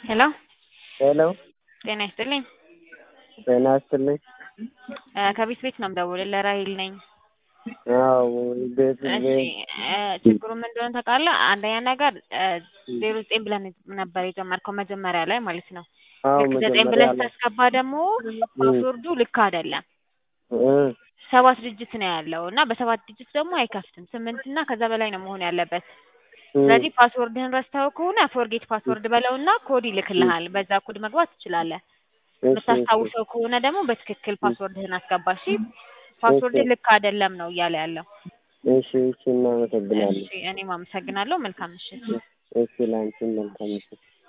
ሄሎ ሄሎ ጤና ይስጥልኝ። ጤና ይስጥልኝ። እ ከቤት ቤት ነው የምደውልልህ ራሄል ነኝ። አዎ ቤት እሺ ቤት እ ችግሩ ምን እንደሆነ ታውቃለህ? አንደኛ ነገር ዜሮ ዘጠኝ ብለህ ነበር የጀመርከው መጀመሪያ ላይ ማለት ነው። አዎ ልክ ዘጠኝ መጀመሪያ ብለህ ላይ ስታስገባ ደግሞ ፓስወርዱ ልክ አይደለም። እ ሰባት ዲጂት ነው ያለው እና በሰባት ዲጂት ደግሞ አይከፍትም። ስምንት እና ከዛ በላይ ነው መሆን ያለበት። እ ስለዚህ ፓስወርድህን ረስተኸው ከሆነ ፎርጌት ፓስወርድ በለውና ኮድ ይልክልሃል። በዛ ኮድ መግባት ትችላለህ። እሺ እሺ የምታስታውሰው ከሆነ ደግሞ በትክክል ፓስወርድህን አስገባ። እሺ ፓስወርድህ ልክ አይደለም ነው እያለ ያለው። እሺ እሺ እናመሰግናለን። እሺ እኔም አመሰግናለሁ። መልካም ምሽት። እሺ ላንቺም መልካም ምሽት።